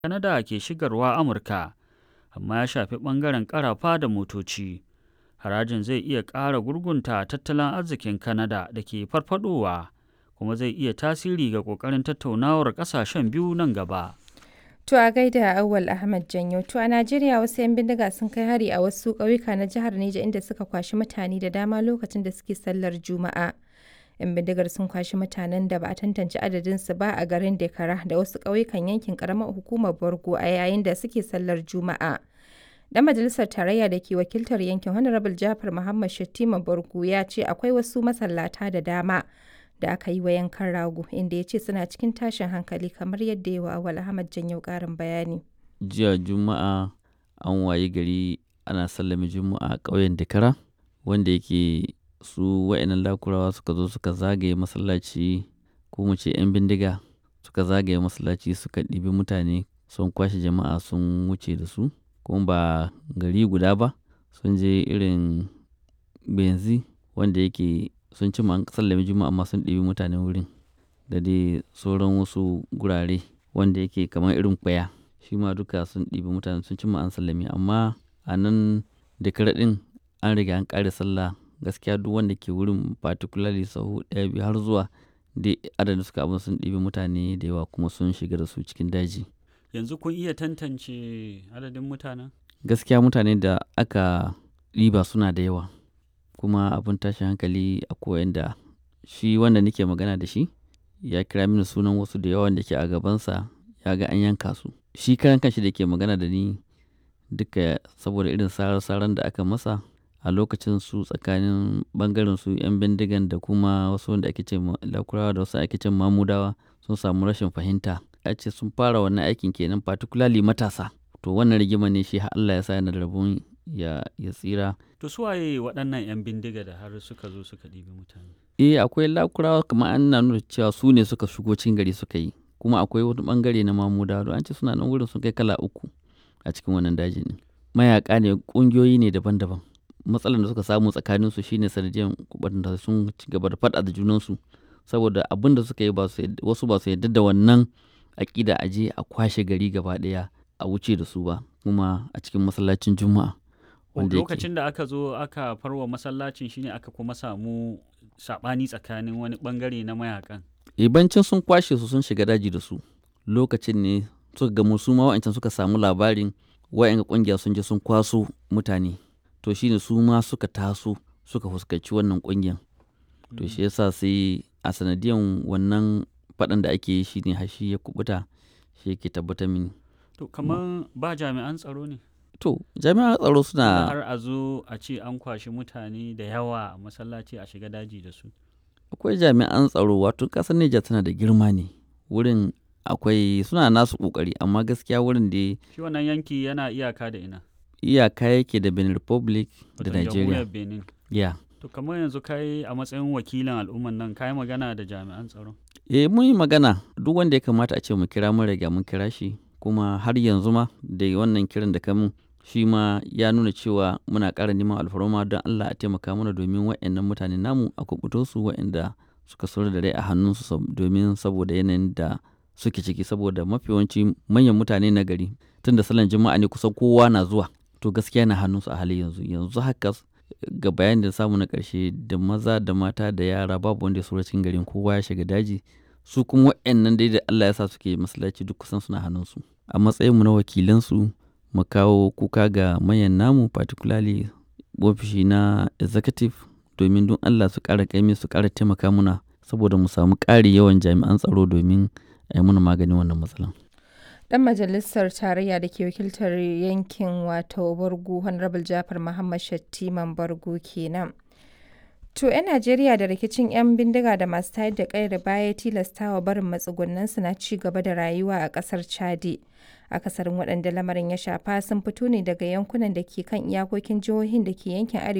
Canada ke shigarwa Amurka, amma ya shafi ɓangaren ƙarafa da motoci. Harajin zai iya ƙara gurgunta tattalin arzikin Canada da ke farfadowa, kuma zai iya tasiri ga ƙoƙarin tattaunawar ƙasashen biyu nan gaba. To a gaida Auwal Ahmad Janyo. To a Najeriya wasu 'yan bindiga sun kai hari a wasu ƙauyuka na jihar Neja inda suka kwashi mutane da dama lokacin da suke sallar Juma'a. 'Yan bindigar sun kwashi mutanen da ba a tantance adadinsu ba a garin Dekara da wasu ƙauyukan yankin ƙaramar hukumar Borgo a yayin da suke sallar Juma'a. Dan majalisar tarayya da ke wakiltar yankin Honorable Jafar Muhammad Shattima Borgo ya ce akwai wasu masallata da dama da aka yi wa yankan rago inda ya ce suna cikin tashin hankali kamar yadda yawa Awal Ahmad Janyo ƙarin bayani. Jiya Juma'a an wayi gari ana sallame Juma'a a ƙauyen Dakara wanda yake su wa'annan lakurawa suka zo suka zagaye masallaci ko mu ce 'yan bindiga suka zagaye masallaci suka ɗibi mutane sun kwashe jama'a sun wuce da su kuma ba gari guda ba sun je irin benzi wanda yake sun ci an sallame juma'a amma sun ɗibi mutane wurin da dai sauran wasu gurare wanda yake kamar irin kwaya shi ma duka sun ɗibi mutane sun ci an sallame amma a nan da ɗin an riga an ƙare sallah gaskiya duk wanda ke wurin particularly sahu ɗaya biyu har zuwa dai adadin suka abin sun ɗibi mutane da yawa kuma sun shiga da su cikin daji Yanzu kun iya tantance adadin mutanen? gaskiya mutane da aka ɗiba suna da yawa kuma abin tashin hankali a koyan da shi wanda nake magana da shi ya kira mini sunan wasu da yawan da ke a gabansa ya ga an yanka su shi karan kanshi da ke magana da ni duka saboda irin sarar-saran da aka masa a lokacin su tsakanin bangaren su 'yan bindigan da kuma wasu wanda ake ce lakurawa da wasu ake ce mamudawa sun samu rashin fahimta a ce sun fara wannan aikin kenan particularly matasa to wannan rigima ne shi Allah ya sa yana da rabon ya ya tsira To su waye waɗannan 'yan bindiga da har suka zo suka ɗibi mutane? eh akwai lakurawa kamar an na nuna cewa su ne suka shigo cikin gari suka yi kuma akwai wani bangare na mamudawa don an ce suna nan wurin sun kai kala uku a cikin wannan dajin ne mayaka ne kungiyoyi ne daban-daban matsalar da suka samu tsakanin su shine sanadiyar da sun ci gaba da faɗa da junansu saboda abin da suka yi wasu ba su yarda da wannan aƙida a je a kwashe gari gaba ɗaya a wuce da su ba kuma a cikin masallacin juma'a wanda lokacin da aka zo aka farwa masallacin shine aka kuma samu saɓani tsakanin wani ɓangare na mayakan ibancin sun kwashe su sun shiga daji da su lokacin ne suka gamu su ma wa'ancan suka samu labarin wa'yan kungiya sun je sun kwaso mutane to shine su ma suka taso suka fuskanci wannan kungiyan to shi yasa sai a sanadiyan wannan faɗan da ake yi shine har shi ya kubuta shi yake tabbatar mini to kamar ba jami'an tsaro ne to jami'an tsaro suna har a zo a ce an kwashi mutane da yawa a masallaci a shiga daji da su akwai jami'an tsaro wato ƙasar Nijar tana da girma ne wurin akwai suna nasu ƙoƙari amma gaskiya wurin da shi wannan yanki yana iyaka da ina iyaka yake da Benin Republic da Wato Nigeria jamhuriyar Benin ya to kamar yanzu kai a matsayin wakilin al'umman nan kai magana da jami'an tsaro eh mun yi magana duk wanda ya kamata a ce mu kira mun riga mun kira shi kuma har yanzu ma da wannan kiran da kamun shi ma ya nuna cewa muna ƙara neman alfarma don Allah a taimaka mana domin waɗannan mutane namu a kubuto su waɗanda suka sauri da rai a hannunsu domin saboda yanayin da suke ciki saboda mafi yawanci manyan mutane na gari tun da salon juma'a ne kusan kowa na zuwa to gaskiya na hannunsu a halin yanzu yanzu haka ga bayan da samu na ƙarshe da maza da mata da yara babu wanda ya saura cikin garin kowa ya shiga daji su kuma waɗannan dai da Allah ya sa suke masallaci duk kusan suna hannunsu a matsayinmu na wakilansu mu kawo kuka ga mayan namu particularly ofishi na executive domin don Allah su ƙara ƙaimi su ƙara taimaka muna saboda mu samu ƙari yawan jami'an tsaro domin a yi muna maganin wannan matsalan. Dan majalisar tarayya da ke wakiltar yankin wato Bargu Honorable Jafar Muhammad Shattiman Bargu kenan. To 'yan Najeriya da rikicin 'yan bindiga da masu tayar da ƙayar baya tilastawa barin matsugunansu na ci gaba da rayuwa a ƙasar Chadi. Akasarin waɗanda lamarin ya shafa sun fito ne daga yankunan da ke kan iyakokin jihohin da ke yankin arewa